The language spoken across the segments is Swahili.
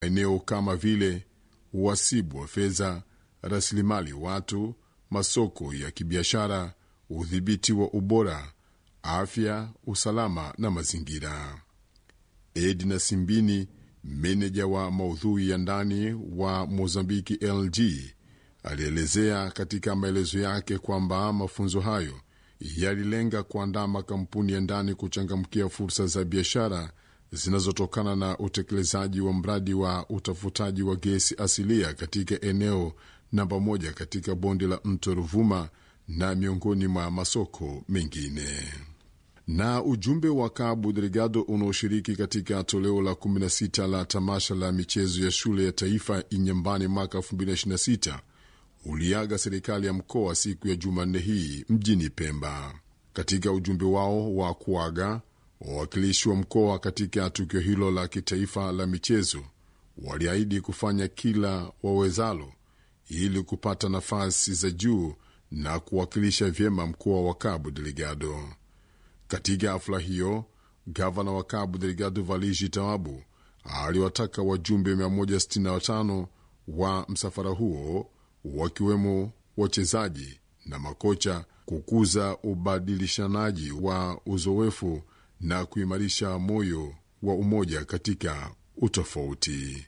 eneo kama vile uhasibu wa fedha, rasilimali watu, masoko ya kibiashara, udhibiti wa ubora, afya, usalama na mazingira. Edna Simbini, meneja wa maudhui ya ndani wa Mozambiki LG, alielezea katika maelezo yake kwamba mafunzo hayo yalilenga kuandaa makampuni ya ndani kuchangamkia fursa za biashara zinazotokana na utekelezaji wa mradi wa utafutaji wa gesi asilia katika eneo namba moja katika bonde la mto Ruvuma na miongoni mwa masoko mengine. Na ujumbe wa Cabo Delgado unaoshiriki katika toleo la 16 la tamasha la michezo ya shule ya taifa Inyambani mwaka 2026 uliaga serikali ya mkoa siku ya Jumanne hii mjini Pemba. Katika ujumbe wao wa kuaga, wawakilishi wa mkoa katika tukio hilo la kitaifa la michezo waliahidi kufanya kila wawezalo ili kupata nafasi za juu na kuwakilisha vyema mkoa wa Cabo Delgado. Katika hafla hiyo, gavana wa Cabo Delgado Valigi Tawabu aliwataka wajumbe 165 wa msafara huo wakiwemo wachezaji na makocha kukuza ubadilishanaji wa uzoefu na kuimarisha moyo wa umoja katika utofauti.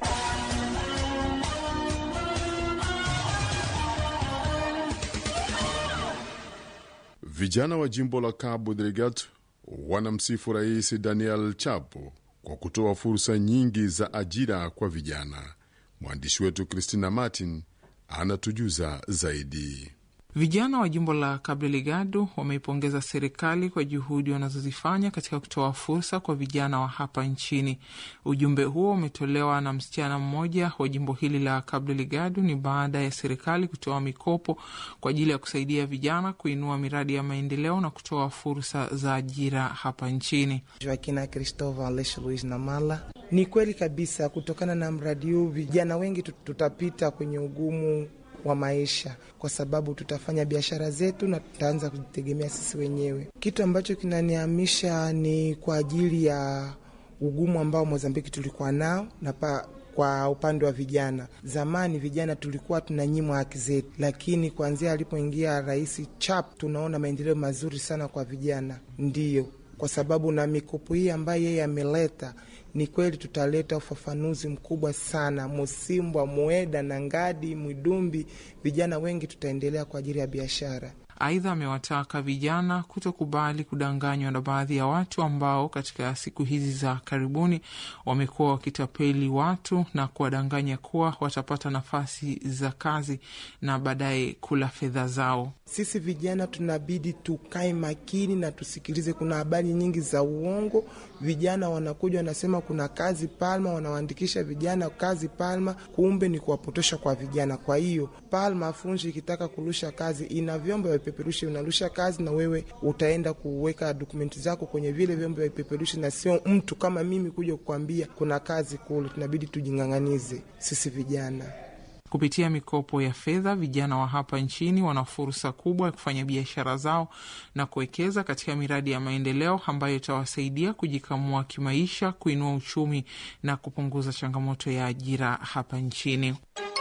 Vijana wa jimbo la Cabo Delgado wanamsifu Rais Daniel Chapo kwa kutoa fursa nyingi za ajira kwa vijana. Mwandishi wetu Christina Martin anatujuza zaidi. Vijana wa jimbo la Cabo Delgado wameipongeza serikali kwa juhudi wanazozifanya katika kutoa fursa kwa vijana wa hapa nchini. Ujumbe huo umetolewa na msichana mmoja wa jimbo hili la Cabo Delgado. Ni baada ya serikali kutoa mikopo kwa ajili ya kusaidia vijana kuinua miradi ya maendeleo na kutoa fursa za ajira hapa nchini. Joaquina Cristóval Aleixo Luis Namala. Ni kweli kabisa, kutokana na mradi huu vijana wengi tutapita kwenye ugumu wa maisha kwa sababu tutafanya biashara zetu na tutaanza kujitegemea sisi wenyewe. Kitu ambacho kinanihamisha ni kwa ajili ya ugumu ambao Mozambiki tulikuwa nao na pa kwa upande wa vijana. Zamani vijana tulikuwa tunanyimwa haki zetu, lakini kuanzia alipoingia Rais Chap tunaona maendeleo mazuri sana kwa vijana, ndiyo kwa sababu na mikopo hii ambayo yeye ameleta ni kweli tutaleta ufafanuzi mkubwa sana Musimbwa, Mueda na Ngadi, Mwidumbi, vijana wengi tutaendelea kwa ajili ya biashara. Aidha, amewataka vijana kutokubali kudanganywa na baadhi ya watu ambao katika siku hizi za karibuni wamekuwa wakitapeli watu na kuwadanganya kuwa watapata nafasi za kazi na baadaye kula fedha zao. Sisi vijana tunabidi tukae makini na tusikilize. Kuna habari nyingi za uongo, vijana wanakuja wanasema kuna kazi Palma, wanawaandikisha vijana kazi Palma, kumbe ni kuwapotosha kwa vijana. Kwa hiyo Palma Funji ikitaka kurusha kazi ina vyombo vya vipeperushi vinarusha kazi, na wewe utaenda kuweka dokumenti zako kwenye vile vyombo vya vipeperushi, na sio mtu kama mimi kuja kukwambia kuna kazi kule. Tunabidi tujing'ang'anize sisi vijana. Kupitia mikopo ya fedha, vijana wa hapa nchini wana fursa kubwa ya kufanya biashara zao na kuwekeza katika miradi ya maendeleo ambayo itawasaidia kujikamua kimaisha, kuinua uchumi na kupunguza changamoto ya ajira hapa nchini.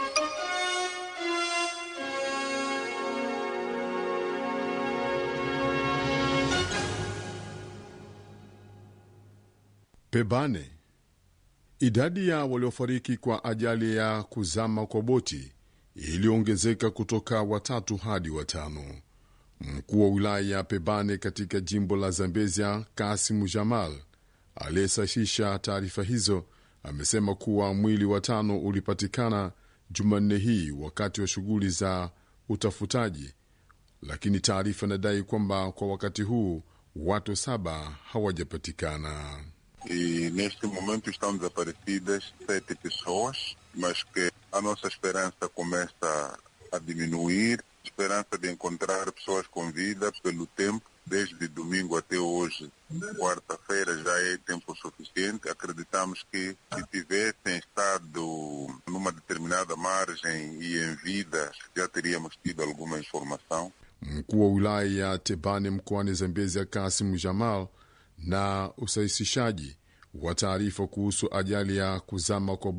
Pebane. Idadi ya waliofariki kwa ajali ya kuzama kwa boti iliongezeka kutoka watatu hadi watano. Mkuu wa wilaya ya Pebane katika jimbo la Zambezia, Kasimu Jamal, aliyesahisha taarifa hizo, amesema kuwa mwili wa tano ulipatikana Jumanne hii wakati wa shughuli za utafutaji, lakini taarifa inadai kwamba kwa wakati huu watu saba hawajapatikana. E neste momento estão desaparecidas sete pessoas, mas que a nossa esperança começa a diminuir. Esperança de encontrar pessoas com vida pelo tempo, desde domingo até hoje, quarta-feira, já é tempo suficiente. Acreditamos que se tivessem estado numa determinada margem e em vida, já teríamos tido alguma informação. Mkuu wa wilaya ya Tebane mkoani Zambezia, Kasim Jamal, na usahisishaji wa taarifa kuhusu ajali ya kuzama kwa